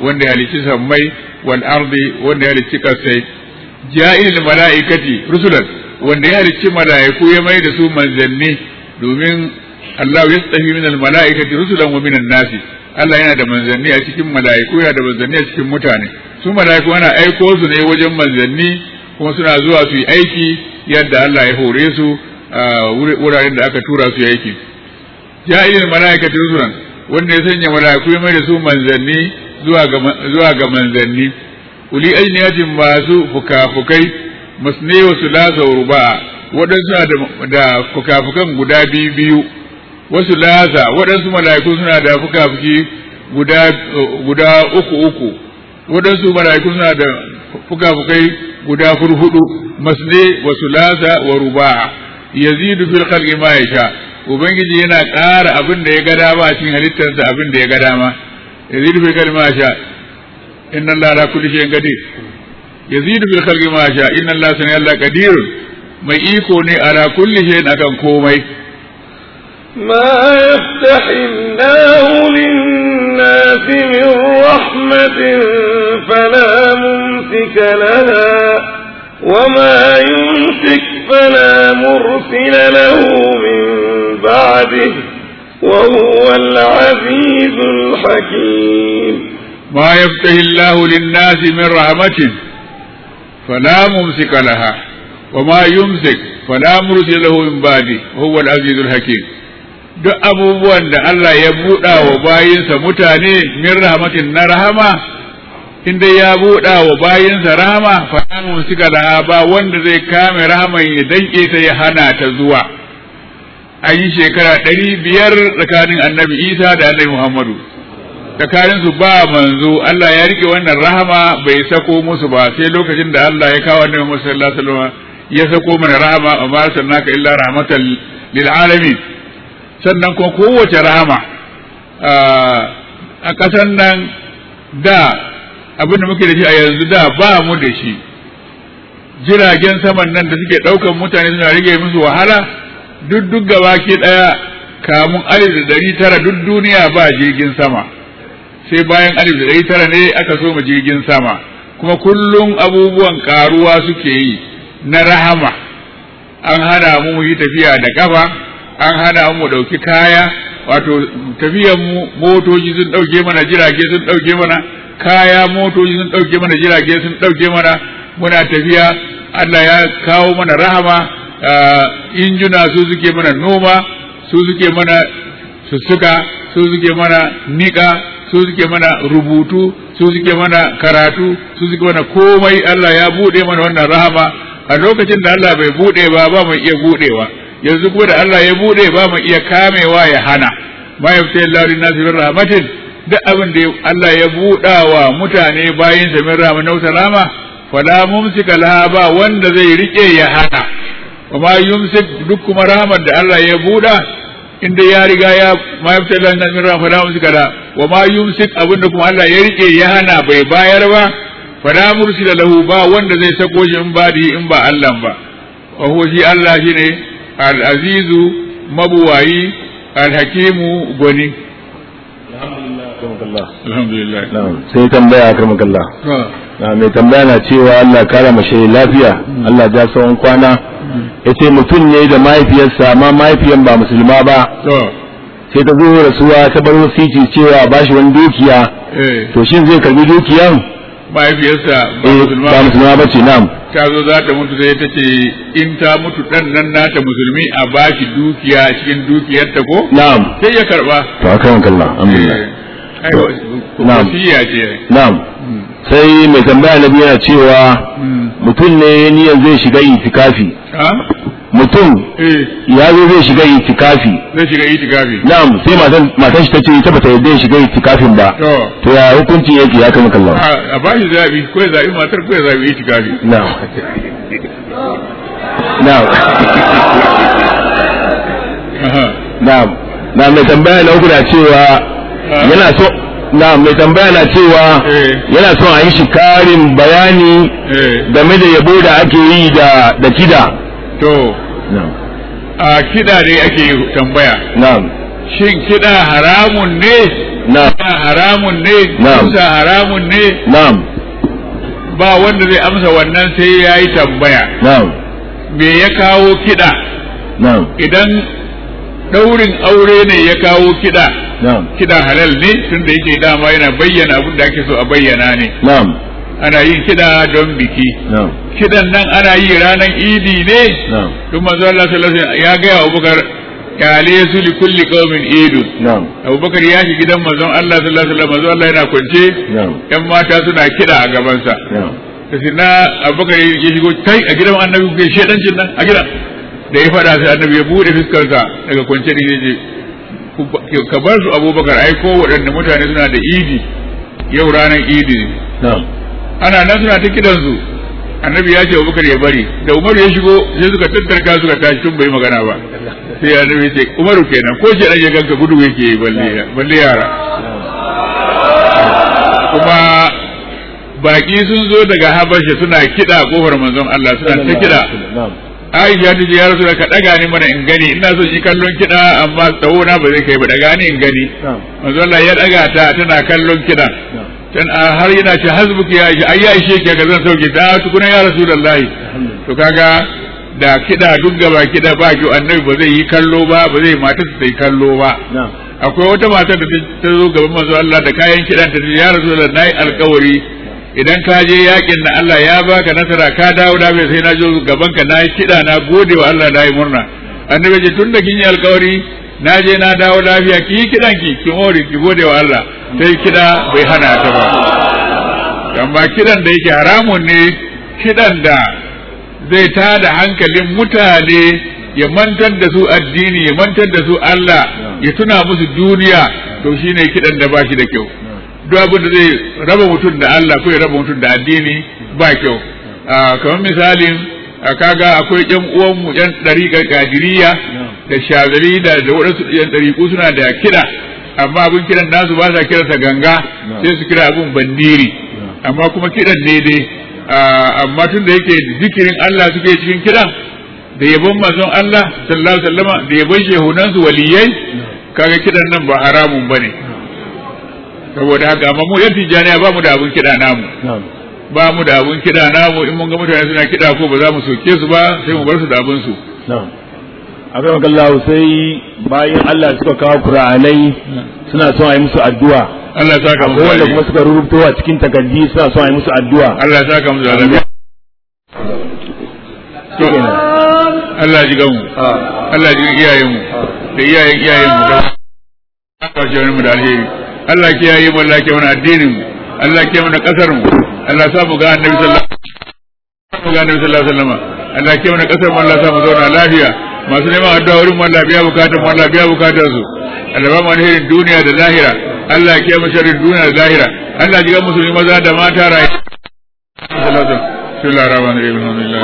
wanda ya halicci sammai wal ardi wanda ya halicci kasai ja'il mala'ikati rusulan wanda ya halicci mala'iku ya mai da su manzanni domin Allah ya tsafi min al mala'ikati rusulan wa min nasi Allah yana da manzanni a cikin mala'iku yana da manzanni a cikin mutane su mala'iku ana aiko su ne wajen manzanni kuma suna zuwa su yi aiki yadda Allah ya hore su a wuraren da aka tura su yi aiki ja'ilil mala'ikati rusulan wanda ya sanya mala'iku ya mai da su manzanni zuwa ga zuwa ga manzanni uli ajniyatin masu fukafukai masne wa sulasa wa ruba'a waɗansu da fukafukan guda biyu biyu wasu lasa waɗansu mala'iku suna da fukafuki guda guda uku uku waɗansu mala'iku suna da fukafukai guda hurhudu masne wa sulasa wa ruba'a yazidu fil khalqi ma yasha ubangiji yana ƙara abin da ya ga dama a cikin halittarsa abin da ya ga dama yazidu fil khalqi ma yasha inna allaha ala kulli shay'in qadir yazidu fil khalqi ma yasha inna allaha sami allah qadir mai iko ne ala kulli shay'in akan komai ما يفتح الله للناس من رحمة فلا ممسك لها وما يمسك فلا مرسل له من بعده وهو العزيز الحكيم ما يفتح الله للناس من رحمة فلا ممسك لها وما يمسك فلا مرسل له من بعده وهو العزيز الحكيم duk abubuwan da Allah ya buɗa wa bayinsa mutane min rahmatin na rahama inda ya buɗa wa bayinsa rahama fa mu suka da ba wanda zai kame rahaman ya danke ta ya hana ta zuwa an yi shekara ɗari biyar tsakanin annabi isa da annabi muhammadu tsakanin su ba manzo Allah ya rike wannan rahama bai sako musu ba sai lokacin da Allah ya kawo annabi Muhammad sallallahu alaihi wasallam ya sako mana rahama amma arsalnaka illa rahmatan lil alamin sannan kuma kowace rahama a ƙasan nan da abin da muke da shi a yanzu da ba mu da shi jiragen saman nan da suke ɗaukan mutane suna rage musu wahala duk duk gaba ke ɗaya kamun alif da ɗari tara duk duniya ba jirgin sama sai bayan alif da ɗari tara ne aka so mu jirgin sama kuma kullum abubuwan ƙaruwa suke yi na rahama an hana mu yi tafiya da ƙafa an hana mu ɗauki kaya wato tafiyan mu motoci sun ɗauke mana jirage sun ɗauke mana kaya motoci sun ɗauke mana jirage sun ɗauke mana muna tafiya Allah ya kawo mana rahama injuna su suke mana noma su suke mana sussuka su suke mana niƙa su suke mana rubutu su suke mana karatu su suke mana komai Allah ya buɗe mana wannan rahama a lokacin da Allah bai buɗe ba ba mu iya buɗewa yanzu kuma da Allah ya bude ba mu iya kamewa ya hana ma yafta Allah lin nasi min rahmatin duk abin da Allah ya buɗa wa mutane bayin sa min rahmatin na salama fala mumsika laha ba wanda zai rike ya hana wa ma yumsik duk kuma rahmar da Allah ya buɗa inda ya riga ya ma yafta Allah lin nasi min rahmatin fala mumsika laha wa ma yumsik abin da kuma Allah ya rike ya hana bai bayar ba fala mursila lahu ba wanda zai sako shi in ba in ba Allah ba wa huwa shi Allah shine al'azizu mabuwayi alhakimu gwani alhamdulillah sai tambaya a karmakalla mai tambaya na cewa Allah kara mashi lafiya Allah ja tsawon kwana ya ce mutum ne da mahaifiyarsa amma mahaifiyan ba musulma ba sai ta zo rasuwa ta bar wasici cewa ba shi wani dukiya to shin zai karbi dukiyan mahaifiyarsa ba musulma ba musulma ba ce na'am ta zo za ta mutu sai ta ce in ta mutu dan nan nata musulmi a bashi dukiya cikin dukiyarta ko na'am sai ya karba to akan kallah alhamdulillah ai Na'am. wasiya ce na'am sai mai tambaya na biyu yana cewa mutum ne niyan zai shiga itikafi ha mutum eh ya zo zai shiga itikafi zai shiga itikafi na'am sai matan matan shi tace ita bata yarda ya shiga itikafin ba to to ya hukuncin yake ya kama kallon a a bashi zabi ko ya zabi matar ko ya zabi itikafi na'am na'am aha na'am na mai tambaya na uku na cewa yana so na mai tambaya na cewa Eh. yana so a yi shi karin bayani eh game da yabo da ake yi da da kida to na'am a kiɗa ne ake tambaya na'am shin kiɗa haramun ne na'am kiɗa haramun ne Na'am. kusa haramun ne na'am ba wanda zai amsa wannan sai ya yi tambaya na'am me ya kawo kiɗa na'am idan ɗaurin aure ne ya kawo kiɗa na'am kiɗa halal ne tunda yake dama yana bayyana abin da ake so a bayyana ne na'am ana yin kiɗa don biki na'am kiɗan nan ana yi ranar idi ne na'am duk manzo Allah sallallahu alaihi wasallam ya ga Abubakar kale su li kulli qaumin idun na'am Abubakar ya shi gidan manzon Allah sallallahu alaihi wasallam manzo Allah yana kwance na'am yan mata suna kiɗa a gabansa na'am da sai na Abubakar ya shigo kai a gidan annabi ku shedancin nan a gidan da ya faɗa sai annabi ya bude fuskarsa daga kwance da yace ku- ka bar su Abubakar ai ko waɗanne mutane suna da idi yau ranar idi ne na'am ana nan suna ta kidansu annabi ya ce Abubakar ya bari da Umaru ya shigo sai suka tattarka suka tashi tun bai magana ba sai annabi ya ce Umaru kenan ko shi ya ganka gudu yake yi balle balle yara kuma baki sun zo daga Habasha suna kida a kofar manzon Allah suna ta kida na'am Aisha ta ce ya rasu ka daga ni mana in gani ina son yi kallon kida amma tsawo na ba zai kai ba daga ni in gani na'am manzon Allah ya daga ta tana kallon kidan na'am dan a har yana ce hasbuki ya ishe ai ya ishe ki ka zan sauke ta tukuna ya rasulullahi to kaga da kida duk gaba kida ba ki annabi ba zai yi kallo ba ba zai mata ta yi kallo ba na'am akwai wata mata da ta zo gaban manzo Allah da kayan kidan ta ce ya rasulullahi nayi alkawari idan ka je yakin na Allah ya baka nasara ka dawo da bai sai na zo gaban ka nayi kida na gode wa Allah nayi murna annabi ce tunda kin yi alkawari na je na dawo lafiya ki yi kidan ki ki more ki gode wa Allah sai kida bai hana ta ba amma kidan da yake haramun ne kidan da zai tada hankalin mutane ya mantar da su addini ya mantar da su Allah ya tuna musu duniya to shine kidan da bashi da kyau duk abin da zai raba mutum da Allah ko ya raba mutum da addini ba kyau Ah, kamar misalin ah, kaga akwai yan uwanmu yan ɗariƙar kadiriya da shazali da da waɗansu yan ɗariƙu suna da kiɗa amma abin kiran nasu ba sa kiransa ganga sai su kira abin bandiri amma kuma kiɗan ne dai Ah, amma tun da yake zikirin Allah suke cikin kiɗan da yabon manzon Allah sallallahu alaihi wasallama da yabon shehunansu waliyai kaga kiɗan nan ba haramun bane saboda haka amma mu yan tijjaniya ba mu da abun kiɗa namu na'am ba mu da abun kiɗa namu in mun ga mutane suna kiɗa ko ba za mu soke su ba sai mu bar su da abun su na'am akan kallahu sai bayan Allah suka kawo Qur'anai suna son a yi musu addu'a Allah ya saka musu akwai wanda alheri. kuma suka rubuto a cikin takardi suna son a yi musu addu'a Allah ya saka musu alheri. to Allah ji gamu Allah ji iyayen mu da iyayen iyayen mu da Allah ya mu da alheri Allah ya kiyaye mu Allah ya kiyaye mana addinin mu Allah ya kiyaye mana kasar mu Allah ya sa mu ga annabi sallallahu alaihi wasallam ga annabi sallallahu alaihi wasallam Allah ya kiyaye mana kasar mu Allah ya sa mu zauna lafiya masu neman addu'a wurin mu Allah biya bukatun mu Allah biya bukatun su Allah ba mu alherin duniya da lahira Allah ya kiyaye mu sharrin duniya da lahira Allah ya ji musulmi maza da mata rayu بسم الله الرحمن الرحيم الحمد لله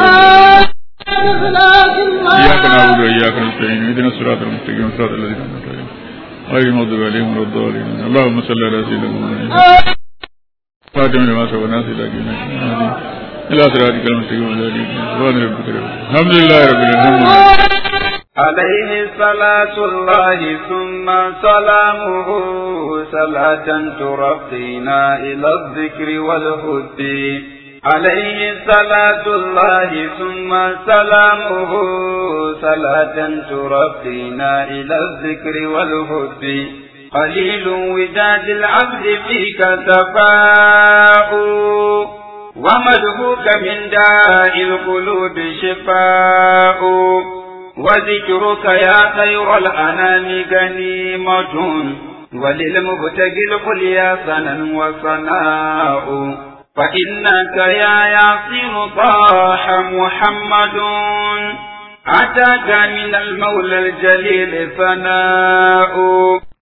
إياك نعبد وإياك نستعين اهدنا الصراط المستقيم صراط الذين أنعمت عليهم غير المغضوب عليهم ولا الضالين اللهم صل على سيدنا محمد خاتم لما سبق الناس إلى دين إلى صراطك المستقيم وعلى آله سبحان ربك رب الحمد لله رب العالمين عليه صلاة الله ثم سلامه صلاة ترقينا إلى الذكر والهد عليه صلاة الله ثم سلامه صلاة ترقينا إلى الذكر والهد قليل وداد العبد فيك تفاؤ ومدهوك من داء القلوب شفاء وذكرك يا خير الأنام غنيمة وللمبتغي القليا سنا وصناء فإنك يا ياسين طاح محمد أتاك من المولى الجليل ثناء